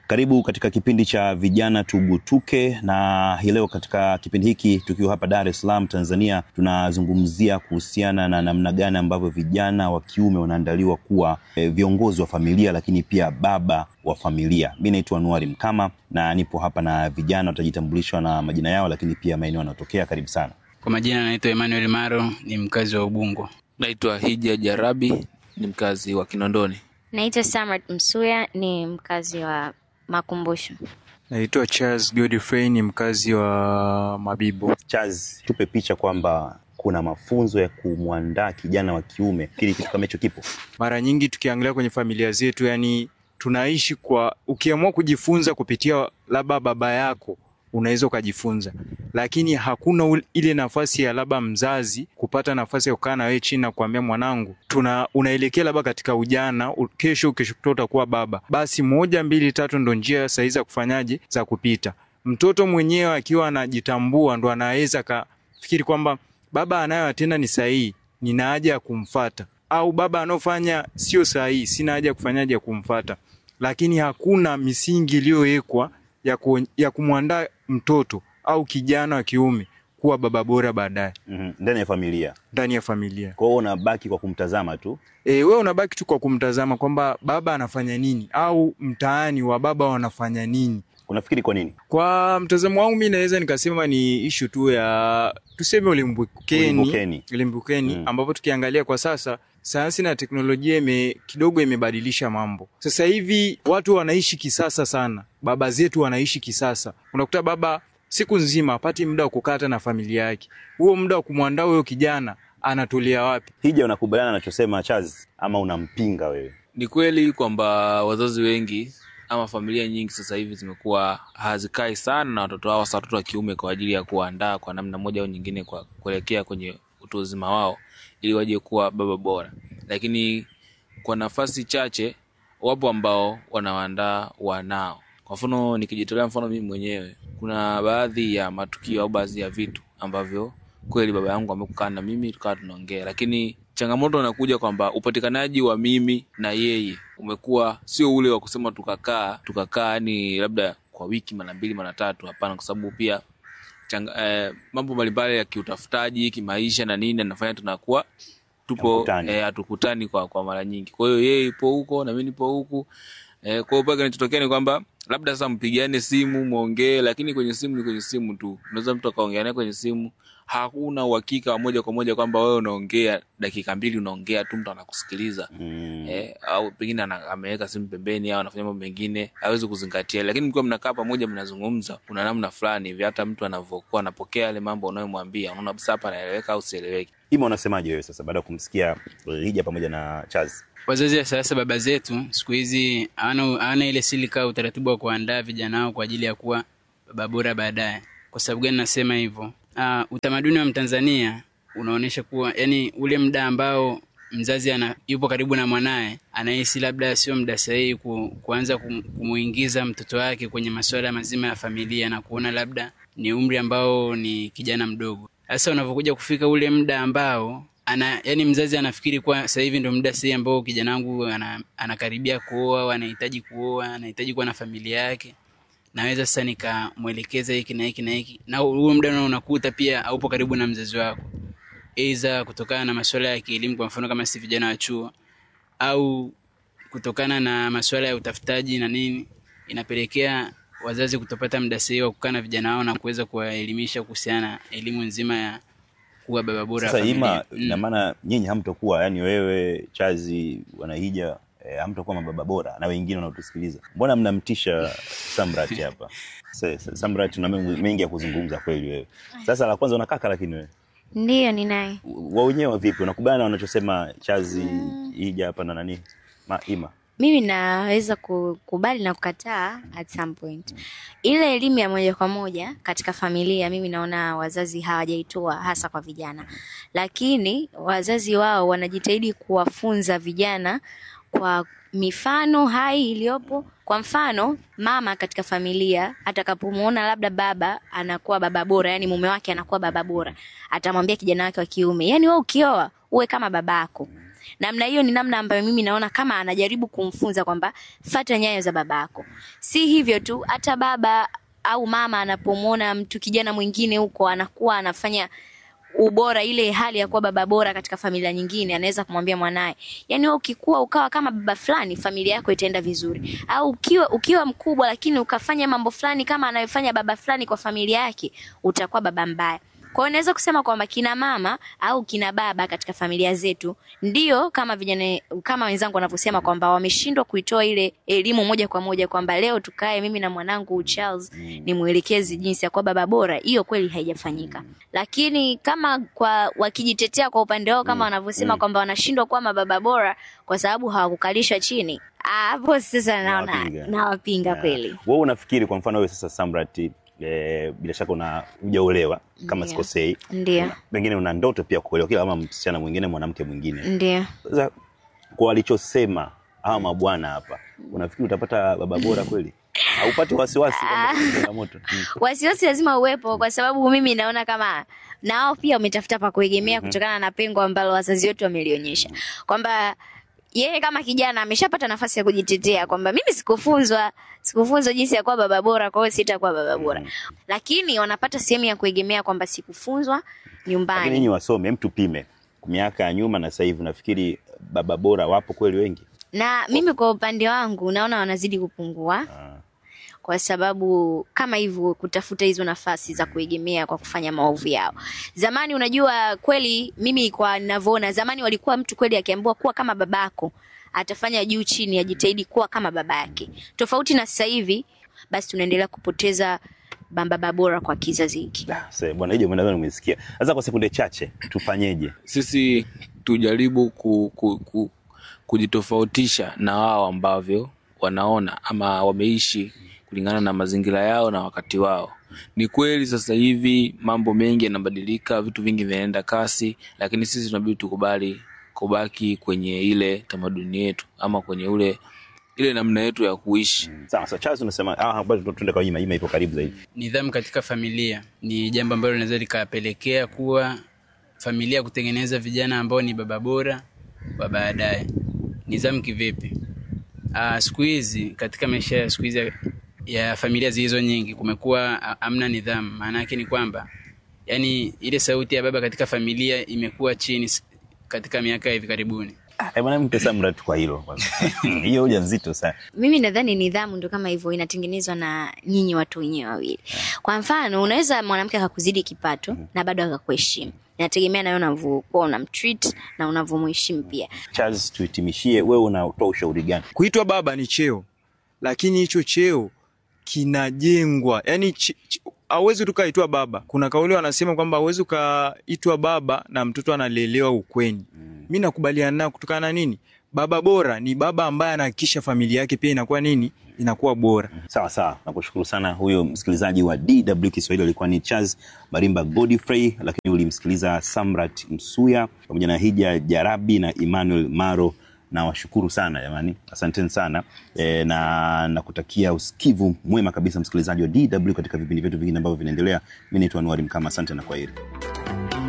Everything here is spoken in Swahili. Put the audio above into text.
Karibu katika kipindi cha vijana tugutuke, na hii leo katika kipindi hiki tukiwa hapa Dar es Salaam Tanzania, tunazungumzia kuhusiana na namna gani ambavyo vijana wa kiume wanaandaliwa kuwa e, viongozi wa familia, lakini pia baba wa familia. Mi naitwa Anuari Mkama na nipo hapa na vijana, watajitambulishwa na majina yao, lakini pia maeneo wanayotokea. Karibu sana. Kwa majina naitwa Emmanuel Maro, ni mkazi wa Ubungo. Naitwa Hija Jarabi, ni mkazi wa Kinondoni. Naitwa Samrat Msuya, ni mkazi wa Makumbusho. Naitwa Charles Godfrey ni mkazi wa Mabibo. Chaz, tupe picha kwamba kuna mafunzo ya kumwandaa kijana wa kiume, kili kitu kama hicho kipo. Mara nyingi tukiangalia kwenye familia zetu, yani tunaishi kwa, ukiamua kujifunza kupitia labda baba yako unaweza ukajifunza, lakini hakuna ul- ile nafasi ya labda mzazi kupata nafasi ya kukaa na wewe chini na kuambia mwanangu, tuna unaelekea labda katika ujana, u- kesho kesho kutoa utakuwa baba, basi moja mbili tatu ndo njia sahihi za kufanyaje za kupita. Mtoto mwenyewe akiwa anajitambua ndo anaweza kafikiri kwamba baba anayoyatenda ni sahihi, nina haja ya kumfata, au baba anaofanya sio sahihi, sina haja ya kufanyaje ya kumfata. Lakini hakuna misingi iliyowekwa ya, ku, ya kumwandaa mtoto au kijana wa kiume kuwa baba bora baadaye Mhm, ndani ya familia. ndani ya familia. Kwa hiyo unabaki kwa kumtazama tu. E, wewe unabaki tu kwa kumtazama kwamba baba anafanya nini au mtaani wa baba wanafanya nini. Unafikiri kwa nini? Kwa mtazamo wangu mi naweza nikasema ni ishu tu ya tuseme ulimbukeni, Ulimbukeni. ulimbukeni Mm. ambapo tukiangalia kwa sasa sayansi na teknolojia ime, kidogo imebadilisha mambo. Sasa hivi watu wanaishi kisasa sana, baba zetu wanaishi kisasa. Unakuta baba siku nzima apati muda wa kukata na familia yake, huo muda wa kumwandaa huyo kijana anatolea wapi? Hija, unakubaliana anachosema Chaz ama unampinga wewe? Ni kweli kwamba wazazi wengi ama familia nyingi sasa hivi zimekuwa hazikai sana na watoto wao, hasa watoto wa kiume, kwa ajili ya kuandaa kwa namna moja au nyingine kwa kuelekea kwenye utu uzima wao, ili waje kuwa baba bora. Lakini kwa nafasi chache, wapo ambao wanawaandaa wanao. Kwa mfano, nikijitolea mfano mimi mwenyewe, kuna baadhi ya matukio au baadhi ya vitu ambavyo kweli baba yangu amekukaa na mimi tukawa tunaongea, lakini changamoto inakuja kwamba upatikanaji wa mimi na yeye umekuwa sio ule wa kusema tukakaa tukakaa yani labda kwa wiki mara mbili mara tatu. Hapana, kwa sababu pia changa, eh, mambo mbalimbali ya kiutafutaji kimaisha na nini anafanya tunakuwa tupo Hamkutani. eh, hatukutani kwa, kwa mara nyingi. Kwa hiyo yeye ipo huko na mimi nipo huku eh, kwa hiyo pale kinachotokea ni kwamba labda sasa mpigiane simu mwongee, lakini kwenye simu ni kwenye simu tu. Unaweza mtu akaongea naye kwenye simu, hakuna uhakika wa moja kwa moja kwamba wewe unaongea dakika mbili, unaongea tu, mtu anakusikiliza Mm. eh, au pengine ana- ameweka simu pembeni au anafanya mambo mengine hawezi kuzingatia, lakini mkiwa mnakaa pamoja mnazungumza, kuna namna fulani hivi hata mtu anavyokuwa anapokea yale mambo unayomwambia, unaona kabisa hapa anaeleweka au sieleweki. Ima, unasemaje wewe sasa baada ya kumsikia Hija pamoja na Chaz? Wazazi wa sasa, baba zetu siku hizi hawana hawana ile silika utaratibu wa kuandaa vijana wao kwa ajili ya kuwa baba bora baadaye. Kwa sababu gani nasema hivyo? Uh, utamaduni wa Mtanzania unaonyesha kuwa yani ule muda ambao mzazi ana, yupo karibu na mwanaye anahisi labda sio muda sahihi ku, kuanza kum, kumuingiza mtoto wake kwenye masuala mazima ya familia na kuona labda ni umri ambao ni kijana mdogo. Sasa unavyokuja kufika ule muda ambao ana yani mzazi anafikiri kwa sasa hivi ndio muda sahihi ambao kijana wangu ana, anakaribia kuoa au anahitaji kuoa, anahitaji kuwa na familia yake naweza sasa nikamwelekeza hiki na hiki na hiki, na huo muda nao unakuta pia haupo karibu na mzazi wako, aidha kutokana na masuala ya kielimu, kwa mfano kama si vijana wa chuo, au kutokana na masuala ya utafutaji na nini, inapelekea wazazi kutopata muda sahihi wa kukaa na vijana wao na kuweza kuwaelimisha kuhusiana na elimu nzima ya kuwa baba bora wa Sasa familia. Ima, ina maana nyinyi hamtokuwa yani, wewe Chazi, Wanahija eh, hamtokuwa mababa bora na wengine wanaotusikiliza. Mbona mnamtisha Samrat hapa? Sa- sa- Samrat, una mengi mengi ya kuzungumza kweli wewe. Sasa la kwanza unakaka, lakini wewe Ndiyo, ninaye. wa wenyewe vipi, unakubaliana na wanachosema Chazi, Hija hapa na nani Ma, Ima? Mimi naweza kukubali na kukataa at some point. Ile elimu ya moja kwa moja katika familia, mimi naona wazazi hawajaitoa hasa kwa vijana, lakini wazazi wao wanajitahidi kuwafunza vijana kwa mifano hai iliyopo. Kwa mfano, mama katika familia atakapomuona labda baba anakuwa baba bora, yani mume wake anakuwa baba bora, atamwambia kijana wake wa kiume, yani wewe ukioa uwe kama babako namna hiyo ni namna ambayo mimi naona kama anajaribu kumfunza kwamba fata nyayo za babako si hivyo tu hata baba au mama anapomwona mtu kijana mwingine huko anakuwa anafanya ubora ile hali ya kuwa baba bora katika familia nyingine anaweza kumwambia mwanaye yani wewe ukikua ukawa kama baba fulani familia yako itaenda vizuri au ukiwa ukiwa mkubwa lakini ukafanya mambo fulani kama anayofanya baba fulani kwa familia yake utakuwa baba mbaya kwa hiyo naweza kusema kwamba kina mama au kina baba katika familia zetu ndio kama vijana kama wenzangu wanavyosema kwamba wameshindwa kuitoa ile elimu moja kwa moja kwamba leo tukae mimi na mwanangu Charles ni mwelekezi jinsi ya kuwa baba bora. Hiyo kweli haijafanyika, lakini kama kwa wakijitetea kwa upande wao kama wanavyosema kwamba wanashindwa kuwa mababa bora kwa sababu hawakukalishwa chini, ah, hapo sasa naona Nawapinga. nawapinga Yeah. kweli. Wewe unafikiri kwa mfano wewe sasa Samrat eh, bila shaka una hujaolewa kama Ndio. sikosei, Ndio, pengine una ndoto pia kuolewa kila kama msichana mwingine mwanamke mwingine. ndio. Sasa kwa walichosema hawa mabwana hapa, unafikiri utapata baba bora kweli? Haupati wasiwasi kwamba kuna changamoto? Mm. wasiwasi lazima uwepo kwa sababu mimi naona kama na wao pia wametafuta pa kuegemea kutokana na pengo ambalo wazazi wetu wamelionyesha kwamba yeye kama kijana ameshapata nafasi ya kujitetea kwamba mimi sikufunzwa sikufunzwa jinsi ya kuwa baba bora kwa hiyo sitakuwa baba bora lakini wanapata sehemu ya kuegemea kwamba sikufunzwa Lakini nyumbani nyinyi wasome, hem, tupime miaka ya nyuma na sasa hivi, nafikiri baba bora wapo kweli wengi? na mimi kwa upande wangu naona wanazidi kupungua Ah. kwa sababu kama hivyo kutafuta hizo nafasi za kuegemea kwa kufanya maovu yao. Zamani unajua kweli, mimi kwa ninavyoona, zamani walikuwa mtu kweli akiambiwa kuwa kama babako atafanya juu chini, ajitahidi kuwa kama baba yake, tofauti na sasa hivi. Basi tunaendelea kupoteza baba bora kwa kizazi hiki. Ah, sasa bwana hiyo nadhani umesikia. Sasa kwa sekunde chache tufanyeje? sisi tujaribu ku, ku, ku, kujitofautisha na wao ambavyo wanaona ama wameishi kulingana na mazingira yao na wakati wao ni kweli sasa hivi mambo mengi yanabadilika vitu vingi vinaenda kasi lakini sisi tunabidi tukubali kubaki kwenye ile tamaduni yetu ama kwenye ule ile namna yetu ya kuishi Sawa sawa, Charles unasema ah, bado tuende kwa Ima, Ima ipo karibu zaidi. nidhamu katika familia ni jambo ambalo linaweza likapelekea kuwa familia kutengeneza vijana ambao ni baba bora wa baadaye. Nidhamu kivipi? Ah, siku hizi katika maisha ya siku hizi ya- ya familia zilizo nyingi kumekuwa ah, hamna nidhamu. Maana yake ni kwamba yani ile sauti ya baba katika familia imekuwa chini s- katika miaka ya hivi karibuni. Ah, bwana mpe Samrat kwa hilo kwanza. Hiyo hoja nzito sana. Mimi nadhani nidhamu ndo kama hivyo inatengenezwa na nyinyi watu wenyewe wawili. Kwa mfano, unaweza mwanamke akakuzidi kipato na bado akakuheshimu. Inategemea nawe unavyokuwa unamtreat na unavyomheshimu pia. Charles, tuhitimishie, wewe unatoa ushauri gani? Kuitwa baba ni cheo, lakini hicho cheo kinajengwa, yani ch- ch- hauwezi tu kaitwa baba. Kuna kauli wanasema kwamba hauwezi ukaitwa baba na mtoto analelewa ukweni. Mi nakubaliana nao kutokana na nini? Baba bora ni baba ambaye anahakikisha familia yake pia inakuwa nini, inakuwa bora. Sawa sawa, nakushukuru sana. Huyo msikilizaji wa DW Kiswahili alikuwa ni Charles Marimba Godfrey, lakini ulimsikiliza Samrat Msuya pamoja na Hija Jarabi na Emmanuel Maro. Na washukuru sana jamani, asanteni sana e, na nakutakia usikivu mwema kabisa msikilizaji wa DW katika vipindi vyetu vingine ambavyo vinaendelea. Mi naitwa Anuari Mkama, asante na kwaheri.